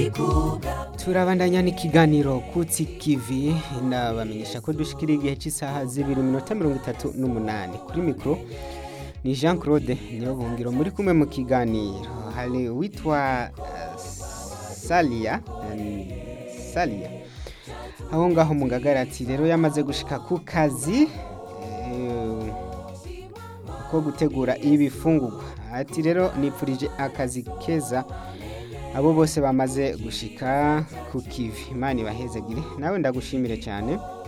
turabandanya n'ikiganiro kutsi kivi ndabamenyesha ko dushikira igihe cy'isaha zibiri minota mirongo itatu n'umunani kuri mikoro ni jean claude niyo bungiro muri kumwe mu kiganiro hari uwitwa uh, salia um, salia aho ngaho mu ngagaratsi rero yamaze gushika ku kazi eh, ko gutegura ibifungurwa ati rero nipfurije akazi keza abo bose bamaze gushika ku kivi imana ibahezagire nawe ndagushimire cyane